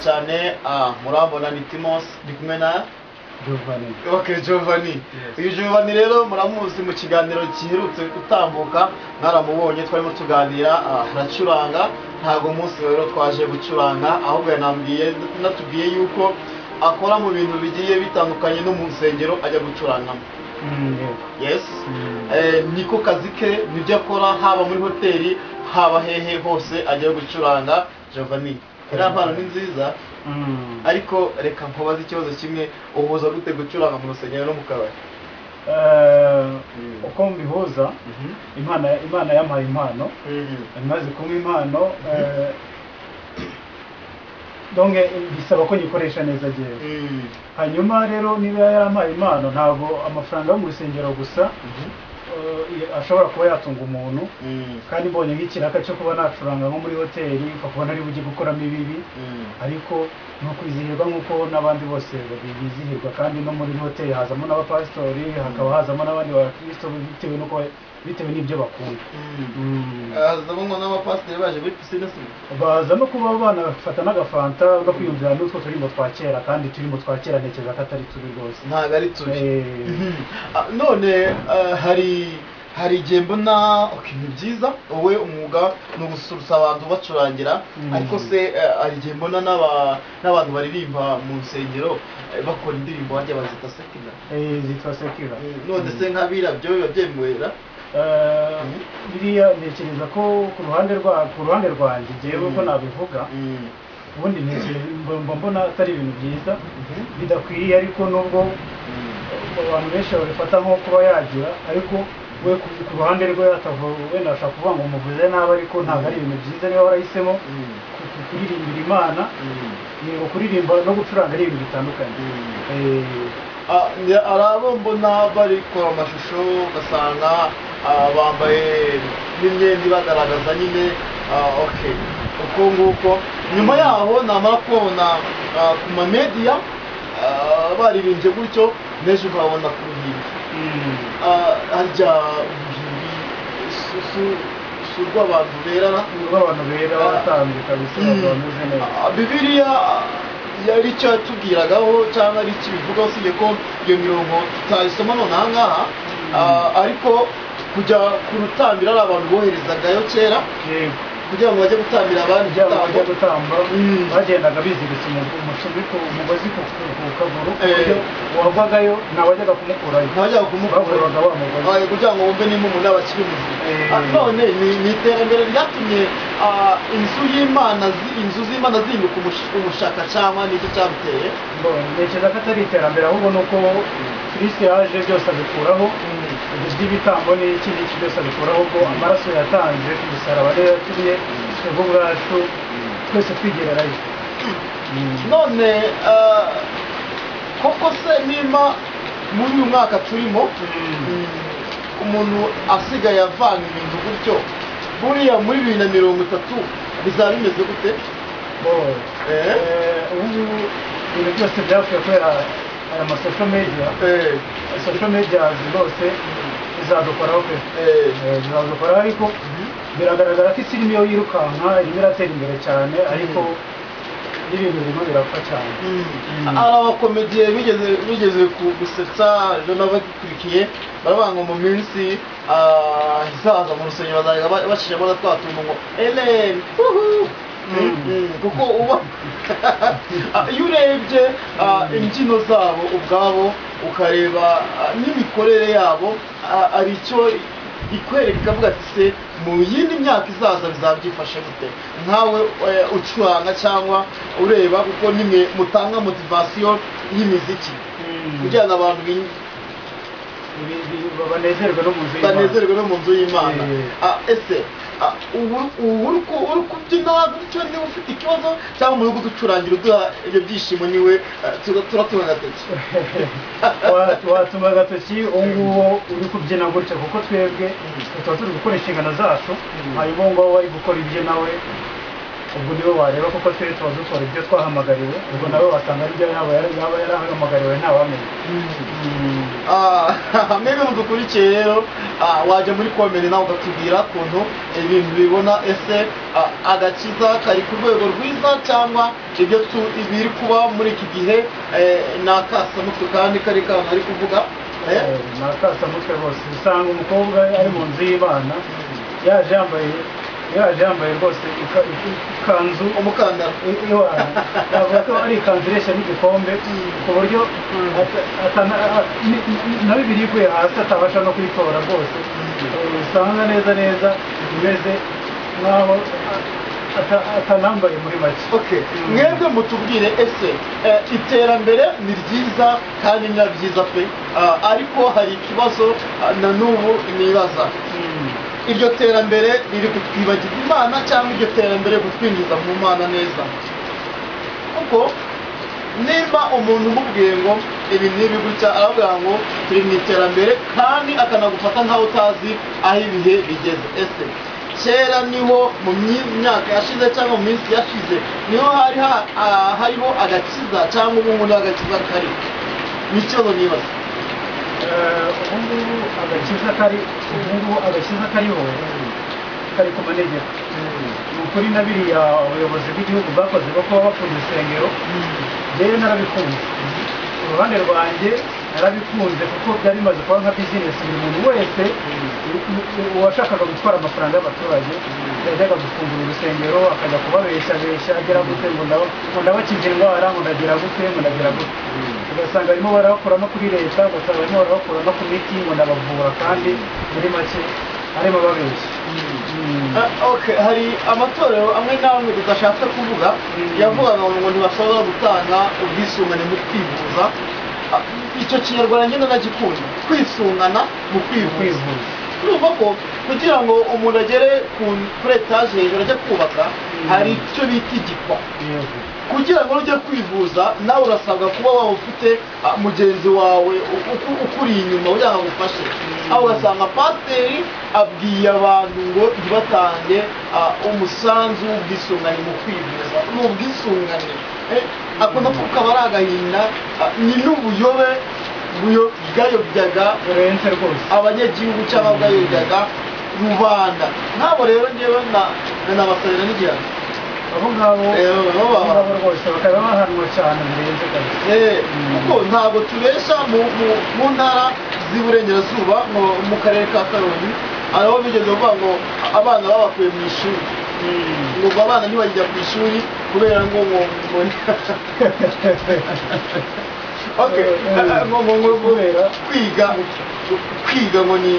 cyane ah, murabona ni timos ndi kumwe na Giovanni. ok giovanni uyu giovanni rero muramuzi mu kiganiro giherutse gutambuka mwaramubonye twarimo tuganira ah, aracuranga ntabwo umunsi rero twaje gucuranga ahubwo yanambwiye natubwiye yuko akora mu bintu bigiye bitandukanye no mu nsengero ajya gucurangamo Mm, yes. yes Mm. Eh, niko kazi ke nibyo akora haba muri hoteli haba hehe hose ajya gucuranga Giovanni iriya mpano ni nziza Mm. ariko reka nkubaze ikibazo kimwe uhuza gute gucuranga mu rusengero no mu kabari Eh, uko mbihuza imana imana yampaye impano Mhm. imaze kumpa impano eh, donc bisaba ko nyikoresha neza jewe Mhm. hanyuma rero niba yarampaye impano ntabwo amafaranga yo mu rusengero gusa Mhm. eh, ashobora kuba yatunga umuntu Mhm. kandi mbonye nk'ikiraka cyo kuba nacuranga nko muri hoteli ukabona ari bujye gukoramo ibibi Mhm. ariko ni ukwizihirwa nk'uko n'abandi bose babi- bizihirwa kandi no muri hoteli hazamo n'abapasitori hakaba hazamo n'abandi bakristo bitewe n'uko bitewe n'ibyo bakunda Mhm. Mm. Ah, ndabona n'abapasiteri baje muri pisine si baza no kuba banafata n'agafanta no kwiyumvira n'utwo turimo twa kera kandi turimo twa kera ntekereza ko atari turi rwose ntabwo ari turi Eh, Mhm. Ah, none ah, hari hari igihe mbona okay, ni byiza wowe umwuga ni ugusurutsa abantu bacurangira Mhm. ariko se eh, hari igihe mbona n'aba- n'abantu baririmba mu nsengero eh, bakora indirimbo bajya bazita sekina eh, zitwa sekira none se nk'abira byo biba byemwera Eh, biriya ntekereza ko ku ruhande rwa ku ruhande rwanjye ngewe ko nabivuga ubundi ntekereza mba mbona atari ibintu byiza bidakwiye ariko nubwo abantu benshi babifata nko kuba yagira ariko we ku ku ruhande rwe atavu- wenda ashaka kuvuga ngo muvuze nabi ariko ntabwo ari ibintu byiza niba warahisemo ku- ku- kuririmbira imana yego kuririmba no gucuranga ari ibintu bitandukanye Eh, Ah, ni- hari abo mbona barikora amashusho ugasanga ah, bambaye n'imyenda ibagaragaza nyine ah, ok uko nguko nyuma yaho namara kubabona ah, ku mamediya ah, baririmbye gutyo n'ejo ukababona ku ruhimbi mm, Ah, harya uruhimbi si- si- si urw'abantu berana urw'abantu bera batambye kabisa abantu bameze neza Ah, bibiliya yari icyo yatubwiragaho cyangwa ari iki bivuga usibye ko iyo mirongo tutayisoma nonaha ngaha Ah, ariko kujya ku rutambiro ari abantu boherezagayo kera yego kugira ngo bajye gutambira abandi byaba bajya igitambo. gutamba Mm. bagendaga biziritse umu- umushumi ku umugozi ku ku- ku kaguru ku Eh. buryo uwavagayo ntawajyaga kumukurayo ntabajyaga kumukura bavuraga wa mugozi Ah, kugira ngo wumve nimba umuntu yaba akiri muzima Eh. Ah, none ni ni iterambere ryatumye ah, inzu y'imana zi- inzu z'imana zihinduka umush- umushaka cyangwa nicyo cyabiteye Mbonye, ntekereza ko atari iterambere ahubwo ni uko kirisi yaje byose abikuraho ibyo by'ibitambo n'iki n'iki byose abikuraho ubwo amaraso yatanze ku musaraba rero yatumye twebwe ubwacu twese twigererayo none eh, koko se nimba muri uyu mwaka turimo Mm. umuntu asigaye avanga ibintu gutyo buriya muri bibiri na mirongo itatu bizaba bimeze gute Mbonye. Eh? Eh, ubu ngubu ibintu byose byapfuye kubera aya masosho media Eh, sosho media zose zizadukoraho pe eh, Eh, zizadukoraho ariko biragaragara ko isi irimo yo yirukanka irimo iratera imbere cyane ariko n'ibintu birimo birapfa cyane mm. Mm. hari abakomediye bigeze bigeze ku- gusetsa ejo n'abagikurikiye baravuga ngo mu minsi ah, izaza mu rusengero bazajya ba- bacishamo na twa tuntu ngo eleni Mm. kuko uba Ah, iyo urebye ah, imbyino zabo ubwabo ukareba ah, n'imikorere yabo ah, hari icyo ikwereka ikavuga ati se mu yindi myaka izaza bizaba byifashe gute nkawe eh, ucuranga cyangwa ureba kuko nimwe mutanga motivasiyo y'imiziki kugira ngo abantu bin- Ibi- ibi- banezerwe no mu nzu y'Imana. banezerwe no mu nzu y'imana Eh. Ah, ese ah, ubu- ubu uri ku- uri kubyina gutyo niba ufite ikibazo cyangwa umuntu uri kuducurangira uduha ibyo byishimo niwe ah, tuza- turatunga agatoki Wa- watuma agatoki uwo nguwo uri kubyina gutya kuko twebwe tuba turi gukora inshingano zacu Mm. hanyuma uwo nguwo wari gukora ibye nawe ubwo niwe wareba kuko twebwe tuba dukora ibyo twahamagariwe ubwo nawe wasanga ari byo yaba yari- yaba yarahamagariwe ntawamenya Ah, mwebwe mudukurikiye rero ah, wajya muri komere nawe ugatubwira ukuntu ibintu bibona ese ah, agakiza kari ku rwego rwiza cyangwa ibyo tu- biri kuba muri iki gihe eh, ni akasamutwe kandi kari kantu ari kuvuga eh? ni akasamutwe rwose usanga umukobwa ari mu nzu y'abana yaje yambaye yaje yambaye rwose ika- ika- ikanzu umukandara iwana navuga ko ari ikanzu ireshya n'igikombe ku buryo ata- atana- a- ni- ni- na bibiri iguye hasi atabasha no kuyitora rwose usanga neza neza imeze nk'aho ata- atanambaye muri make Okay. mwebwe mutubwire ese eh, iterambere ni ryiza kandi ni na ryiza pe Ah, ariko hari ikibazo ah, na n'ubu nibaza Mm. iryo terambere riri kutwibagiza imana cyangwa iryo terambere kutwinjiza mu mana neza kuko niba umuntu umubwiye ngo ibi n'ibi gutya aravuga ngo turi mu iterambere kandi akanagufata nkaho utazi aho ibihe bigeze ese kera niho mu myi- myaka yashize cyangwa mu minsi yashize niho hari ha- ah, hariho agakiza cyangwa ubu ngubu niho agakiza kari ni ikibazo nibaza Eh, ubungubu agakiza kari ubungubu agakiza kariho kari ku manegeko ni ukuri na biriya ubuyobozi bw'igihugu bwakoze bwo kuba bakunda insengero rero narabikunze uruhande rwanjye narabikunze kuko byari bimaze kuba nka bizinesi buri muntu wese uwashakaga gutwara amafaranga y'abaturage yajyaga gufungura urusengero akajya kubabeshabesha agera gute ngo ndaba- ngo ndabakize indwara ngo ndagira gute ngo ndagira gute ugasanga barimo barabakura no kuri leta ugasanga barimo barabakura no ku miti ngo ndabavura kandi muri make harimo babeshya Mm. Ah, okay hari amatorero amwe n'amwe tudashaka kuvuga Mm. yavugaga ngo ntibashobora gutanga ubwisungane mu kwivuza Ah, icyo kinyarwanda nyine nagikunda kwisungana mu kwivuza kwivuza urumva ko kugira ngo umuntu agere ku- kuri etaje hejuru ajya kubaka Mm. hari icyo bita igikwa yego kugira ngo ujye kwivuza nawe urasabwa kuba waba ufite ah, mugenzi wawe u- u- ukuri inyuma kugira ngo agufashe aho ugasanga pasiteri abwiye abantu ngo ntibatange ah, umusanzu w'ubwisungane mu kwivuza ni ubwisungane Eh, akunda kuvuga aba ari agahinda ah, ni n'ubuyobe buyo- bwayobyaga burenze rwose abanyagihugu cyangwa bwayobyaga rubanda nk'abo rero ngewe na- nabasabira n'igihano abo ngabo Eh, baba abo ngabo baba- rwose bakaba bahanwa cyane birenze kabisa Eh, Mm. kuko ntabwo tubesha mu, mu, mu ntara z'iburengerazuba mu, mu karere ka karongi hari aho bigeze kuvuga ngo abana babakuye mu ishuri ngo ubwo abana ntibajya ku ishuri kubera ngo ngo ngo okay. Eh, ngo ngo ngo kubera kubera. kwiga kwiga ngo ni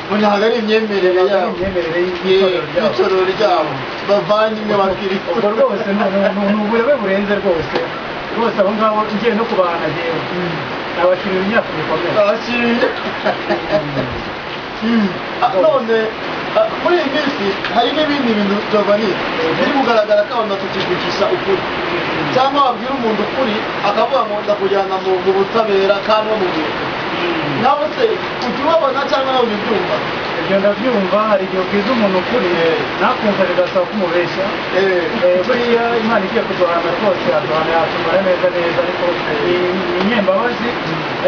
ngo ntabwo ari imyemerere Ntabwo ari yabo imyemerere Ye- y'itorero ryabo. y'itorero ryabo bavanye imwe bakiri ubwo rwose ni ni- ni ubuyobe burenze rwose rwose abo ngabo ngiye no kubahana njyewe nabakiriye imyaka bikomeye abakiriya Ah, none ah, muri iyi minsi hari n'ibindi bintu Giovanni biri kugaragara ko abantu batakivugisha ukuri cyangwa wabwira umuntu ukuri akavuga ngo ndakujyana mu mu butabera kandi bamubwira Mm. nawe se ujya ubabona cyangwa nawe ubyumva ibyo ndabyumva hari igihe ubwiza umuntu ukuri nakumva bigasaba ko umubeshya Eh, Eh, buriya imana igiye kuduhana rwose yaduhana yatubara neza neza ariko ni ni inyembabazi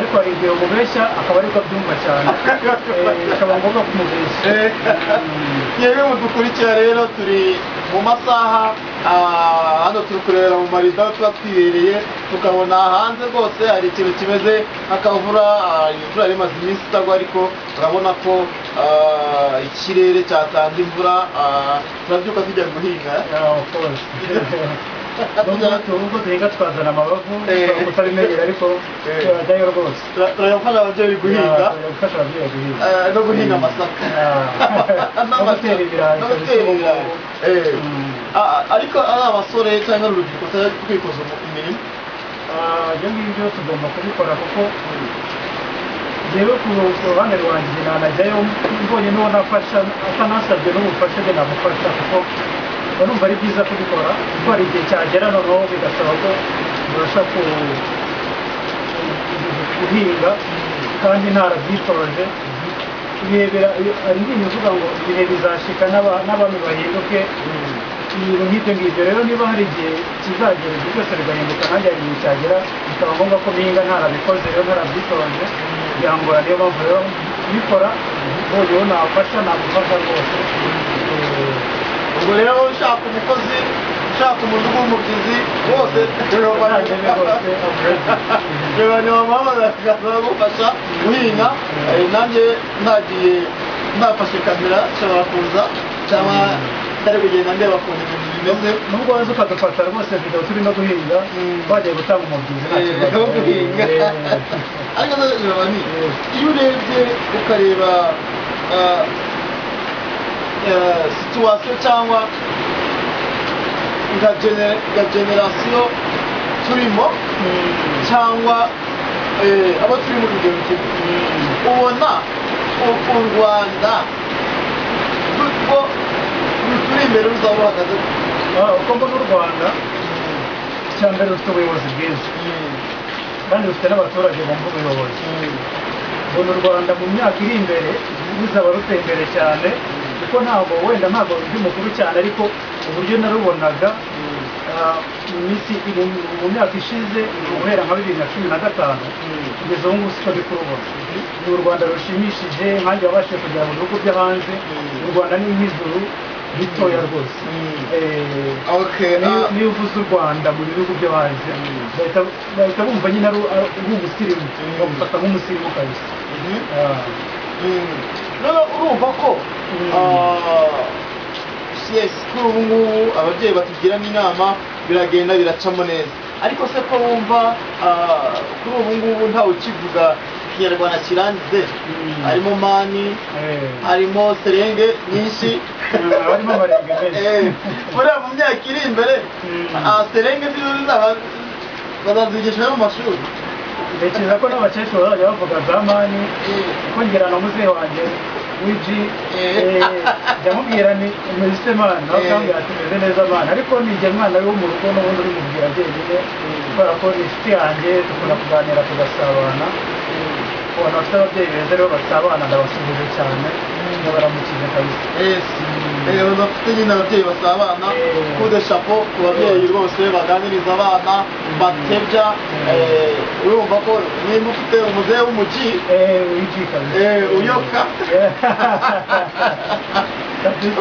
ariko hari igihe umubeshya akaba ariko abyumva cyane Eh, bikaba ngombwa kumubeshya Eh. Mm. yewe mudukurikira rero turi mu masaha ah, hano turi kurebera mu marido tuba twibereye tukabona hanze rwose hari ikintu kimeze nk'akavura ah, imvura yari imaze iminsi itagwa ariko urabona ko ah, ikirere cyatanze imvura ah, turabyuka tujya guhinga Yeah, of course. Nubwo nubwo duhinga twazana amabavu Eh. utabimenyera ariko Eh. turajyayo rwose Tura- turayafasha ababyeyi guhinga Yeah, gufasha ababyeyi guhinga Eh, no guhinga amasaka Yeah. no gutera ibirayi no kabisa gutera ubu ibirayi ngubu. Eh. Mm. Ah, ah, ariko ari abasore cyangwa urubyiruko cyangwa kwikoza mu- imirimo Ah, ibyo ngibyo tugomba kubikora kuko rero ku ku ruhande rwanjye nanajyayo mbonye n'uwo nafasha atanasabye n'ubufasha bwe namufasha kuko mba numva ari byiza kubikora kuko hari igihe cyagera noneho bigasaba ko ubasha ku guhinga kandi ntarabyitoje ibihe bira- hari indirimbo ivuga ngo ibihe bizashika n'aba- n'abami bahinduke ibintu nk'ibyo ngibyo rero niba hari igihe kizagera ibyo byose bigahinduka nanjye hari igihe cyagera bikaba ngombwa ko bihinga ntarabikoze rero ntarabyitonze byangora niyo mpamvu rero kubikora noneho nafasha nagufasha rwose ubwo rero ushaka umukozi ushaka umuntu w'umubyizi bose Abavandimwe bose, abavandimwe. reba ntibamamaraga baragufasha guhinga Eh, nanjye nagiye nafashe kamera nshobora kuza cyangwa ndari kugenda ndeba ukuntu ibintu bimeze nubwo waza ukadufasha rwose video turi no guhinga Mm. twagiye gutanga umubyizi nta Eh, kibazo no guhinga Eh. ariko none reba ni Eh. iyo urebye ukareba ah, eh, situwasiyo cyangwa nka gene- nka generasiyo turimo cyangwa eh, abo turi mu rugero kimwe ubona u- u rwanda rwo ruturi imbere ruzaba ruhagaze Ah, uko mbona u rwanda icya mbere rufite ubuyobozi bwiza kandi rufite n'abaturage bumva ubuyobozi mbona u rwanda mu myaka iri imbere ruzaba ruteye imbere cyane kuko ntabwo wenda ntabwo ndi mukuru cyane ariko uburyo narubonaga ah, mu minsi mu- mu myaka ishize guhera nka bibiri na cumi na gatanu kugeza ubu ngubu siko ndi kurubona ni u rwanda rushimishije nkanjye wabashije kugera mu bihugu byo hanze u rwanda ni nk'ijuru ritoya rwose Eh, Okay, niyo ah. niyo uvuze u rwanda mu bihugu byo hanze Mm. bahita bahita bumva nyine ari ari umusirimu Mm. bagufata nk'umusirimu kabisa Ah. none urumva ko Mm. yes kuri ubu ngubu ababyeyi batugira n'inama biragenda biracamo neza ariko se ko wumva ah, kuri ubu ngubu ntawe ukivuga ikinyarwanda kirangize Mm. harimo mani Eh. harimo serenge nyinshi Eh, harimo amarenga menshi. Eh, buriya mu myaka iri imbere Mm. ah, serenge zizo zizaba bazazigisha no mu mashuri ntekereza ko n'abakecuru bazajya bavuga za mani kuko ngira na muzehe wanjye w'iji Eh. eh, ndamubwira ni meze mana nawe Eh. ukambwira ati meze neza mana ariko ni njye mwana we wo mu rugo n'ubundi uri mubwira jyenyine kubera ko ni inshuti yanjye dukunda kuganira tugasabana ubona bafite ababyeyi beza rero basabana ndabasuhuje cyane ndabaramukije kabisa yes Eh, bafite nyine ababyeyi basabana Eh. kude shapo ku babyeyi rwose baganiriza abana batebya eh, urumva ko nimba ufite umuzehe w'umugi Eh, wiji kabisa eh, uyoka Eh.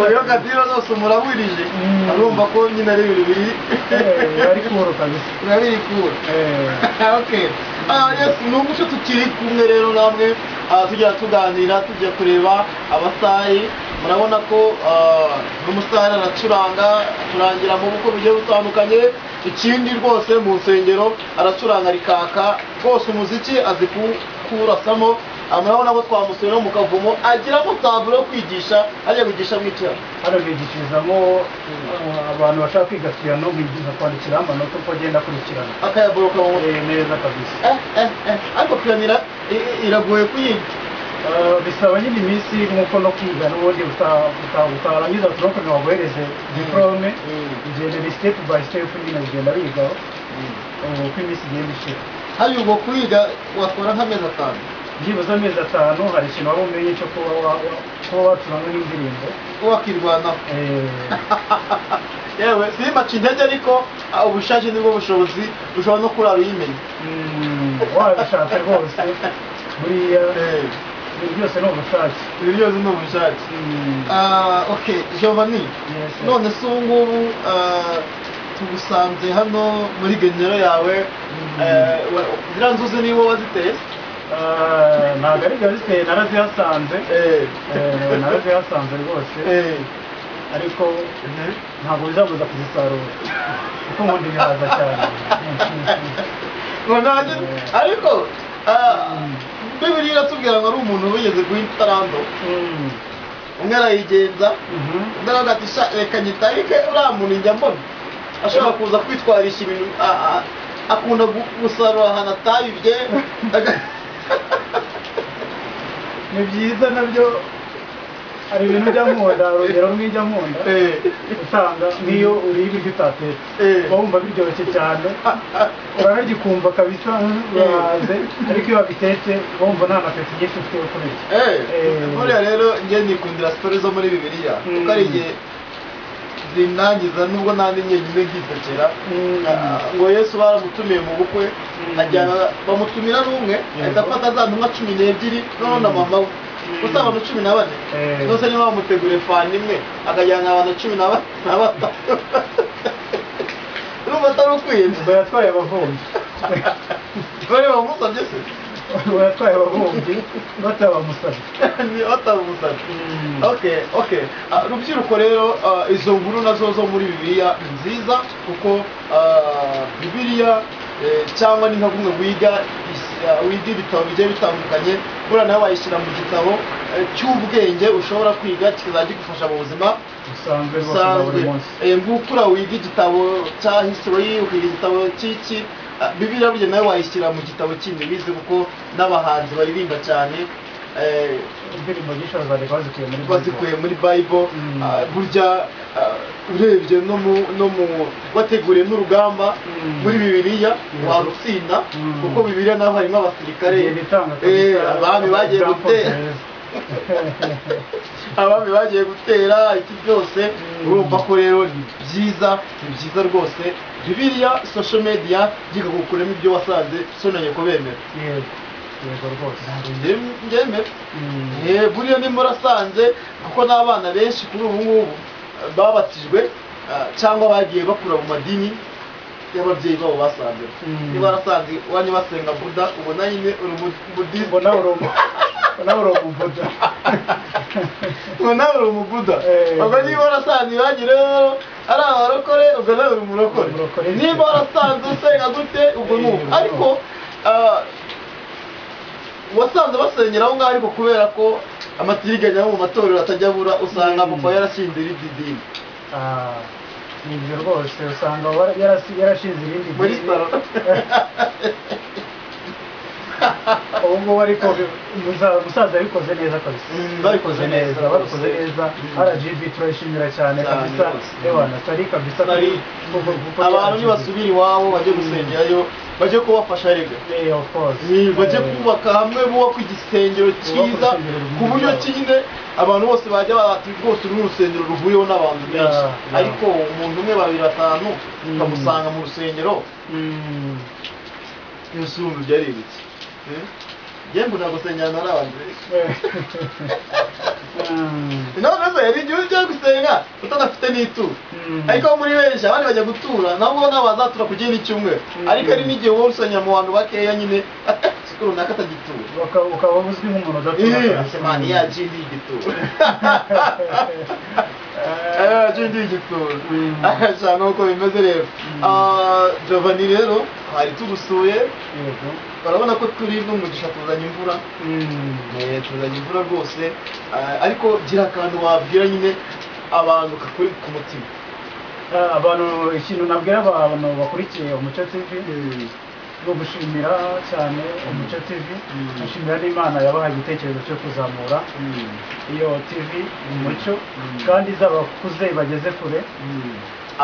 uyoka dira zose murabirije Mm. urumva ko nyine ari ibintu biri Eh, bari kuhoro kabisa urabikura Eh. okay. ah, yes ni umuco tukiri kumwe rero namwe ah, tujya tuganira tujya kureba abasari murabona ko ah, n'umusare aracuranga acurangira mu bukwe bugiye butandukanye ikindi rwose mu nsengero aracuranga rikaka rwose umuziki azi ku- kuwurasamo Ah, murabona ko twamusuye no mu kavumo agiramo taburo yo kwigisha ajya kwigisha mu icyaro hano bigishirizamo eh, abantu bashaka kwiga piyano bigisha kwandikira amanota uko agenda akurikirana akayaboroka mu mutwe Eh, neza kabisa eh, eh, eh. ariko piyano ira- i- i- iragoye kuyiga Eh, bisaba nyine iminsi nk'uko no kwiga n'ubundi uta- uta- utarangiza turokoze waguhereze diporome Mm. ugenda ni sitepu bayi sitepu nyine ugenda bigaho eh, uko iminsi igenda ishira hariya ubwo kuyiga watwara nk'amezi atanu byibuze amezi atanu hari ikintu waba umenye cyo kuba wa- wa- kuba wacuranga n'indirimbo wakirwanaho Eh, yewe simbaca intege ariko ah, ubushake nibwo bushobozi ushobora no kurara uyimenya mm, wabishatse rwose buriya Eh, ibi byose ni ubushake ibi byose ni ubushake Mm, Ah, ok giovanni yes. none se ubu ngubu ah, tugusanze hano muri genero yawe eh, wa- ziriya nzuzi niwo waziteye Ah, ntabwo ari byo ziteye narazihasanze Eh, Eh, narazihasanze rwose eh, ariko ntabwo bizabuza kuzisarura kuko nkunda ibihaza cyane ngo nanjye ariko ah, bibiliya iratubwira ngo ari umuntu wigeze guha itarando Mm, umwe arayigenza mhm. ndabona ati sha reka nyitarike uriya muntu njya mbona ashobora kuza kwitwarisha ibintu a- a- akunda gu- gusarura ahantu atabibye Aga- ni byiza nabyo hari ibintu ujya nkunda hari urugero rumwe ujya nkunda Eh, usanga n'iyo uriye ibiryo utatetse Eh. uba wumva biryoshye cyane uranagikumva kabisa urahaze ariko iyo wabitetse uba wumva nta napeti nyinshi ufite yo kurya eh, Eh. buriya rero njye nikundira siporo zo muri bibiliya Mm. kuko ari igihe zinangiza nubwo nanjye njyenyine nkisekera Mm. Ah, ngo yesu baramutumiye mu bukwe ajyana bamutumira n'umwe ahita afata za ntumwa cumi n'ebyiri noneho na mama we gusa abantu cumi na bane Eh. zose niba bamuteguriye fani imwe akajyana abantu cumi na ba- na batatu urumva atari ukwiye ngo yatwaye abavomyi dore bamusabye se ngo yatwaye abavomyi batabamusabye Ni batamusabye okay okay Ah, rubyiruko rero ah, izo nkuru nazo zo muri bibiliya ni nziza kuko ah, bibiliya eh, cyangwa ni nka kumwe wiga is- ah, wiga ibitabo bigiye bitandukanye buriya nawe wayishyira mu gitabo eh, cy'ubwenge ushobora kwiga kizagigufasha mu buzima usanzwe rwose na busanzwe buri munsi Eh, nguko uriya wiga igitabo cya history ukiga igitabo cy'iki ah, bibiliya burya nawe wayishyira mu gitabo kindi bize kuko n'abahanzi baririmba cyane eh, indirimbo nyinshi bazajya bazikuye muri bazikuye muri bible Mm. ah, burya ah, urebye no mu no mu wateguriye n'urugamba Mm. muri bibiliya Mm. warutsinda Mm. kuko bibiliya naho harimo abasirikare Bibiliya itanga Eh, kabisa abami bagiye example gutera nziza. abami bagiye gutera iki byose Mm. urumva ko rero ni byiza ni byiza rwose bibiliya social media yiga gukuramo ibyo wasanze sonanye kubemera yego yego rwose Njye- njyemera Mm. Eh, buriya ni murasanze kuko n'abana benshi kuri ubu ngubu eh, babatijwe ah, cyangwa bagiye bakura mu madini y'ababyeyi babo basanze Mm. niba warasanze iwanyu basenga buda ubona nyine uri umubudisite ubwo nawe uri umu- ubwo nawe uri umubuda ubwo nawe uri umubuda Eh. ubwo niba warasanze iwanyu rero ari abarokore ubwo nawe uri umurokore Umurokore. niba warasanze usenga gute ubwo Eh, n'ubu ubwo. ariko ah, wasanze basengera aho ngaho ariko kubera ko amatiliganya yo mu matorero atajya abura usanga Mm. papa yarashinze irindi dini Ah, ni ibyo rwose usanga wara- yarasi- yarashinze irindi muri dini. saro ubu ngubu ariko muza- umusaza yabikoze neza kabisa Mm, babikoze neza babikoze rwose. neza Mm. rgb turayishimira cyane Cyane kabisa rwose. ewa natari kabisa Natali. kuri- kuko- kuko abantu RGB. nibasubira iwabo bajye gusengerayo bajye kubafasha rega Eh, of course. bajye Eh, kubaka hamwe bubaka igisengero cyiza urusengero ku buryo rwiza. ki nyine abantu bose bajya bati rwose uru urusengero ruhuriweho n'abantu Ya, benshi ya. ariko umuntu umwe babiri batanu Mm. ukamusanga mu rusengero mm, yose urumva ibyo ari ibiki Eh? njye mbona gusengera nari abantu benshi eh, mm, intore ze yari igihugu cyo gusenga utanafite n'ituro mm. ariko muri benshi abandi bajya gutura nabo nabo bazatura ku gihini cy'umwe Mm. ariko ari n'igihe wowe usenya mu bantu bakeya nyine isuku runaka atagitura Baka- ukaba uzwi nk'umuntu udatura kabisa. asemani ya jindi igitura Eh, Eh, jindi igitura Mm. cyane uko bimeze rero Mm. Ah, Jovani rero hari tugusuye yego. barabona ko turi n'umugisha tuzanye imvura Mm, Eh, tuzanye imvura rwose Ah, ariko gira akantu wabwira nyine abantu kakuri ku mutima ah, abantu ikintu nabwira abantu bakurikiye umuco tv no gushimira cyane umuco tv Mm. gushimira n'imana yabahaye igitekerezo cyo kuzamura Mm. iyo tv umuco Mm. kandi izaba kuze ibageze kure Mm.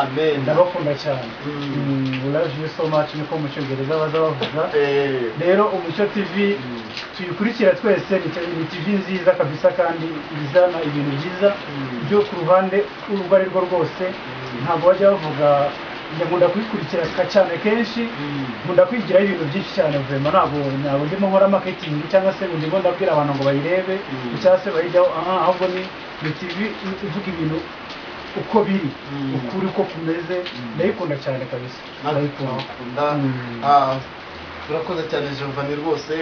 amen ndabakunda cyane Mm. Mm, love you so much niko mu cyongereza baza bavuga Eh, rero umucyo tv Mm. tuyikurikira twese ni te- ni tv nziza kabisa kandi izana ibintu byiza Mm. byo ku ruhande urwo ari rwo rwose Mm. ntabwo bajya bavuga njya nkunda kuyikurikira ka- cyane kenshi Mm. nkunda kwigiraho ibintu byinshi cyane vema ntabwo ntabwo ndimo nkora marketing cyangwa se ngo ndimo ndabwira abantu ngo bayirebe Mm. cyangwa se bayijyaho aha ahubwo ni ni tv ivuga ibintu uko biri Mm. ukuri uko kumeze Mm. ndayikunda cyane kabisa natwe turakunda Mm. Ah, turakoze cyane jovani rwose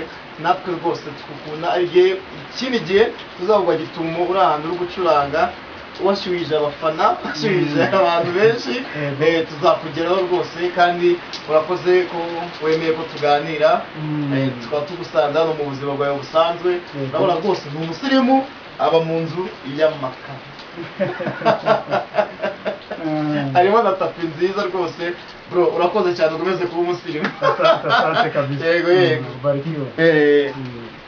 natwe rwose tukukunda igihe ikindi gihe tuzavuga gitumo uri ahantu uri gucuranga washyuhije abafana washyuhije abantu benshi Yego. eh, tuzakugeraho rwose kandi urakoze ko wemeye ko tuganira Mm. Eh, tukaba tugusanze hano mu buzima bwawe busanzwe Yego. urabona rwose ni umusirimu aba mu nzu y'amakara Mm. harimo na tapi nziza rwose bro urakoze cyane ukomeze kuba umusirimu Asante, asante kabisa. Yego, yego. Mm, Ubarikiwe. Eh, Mm.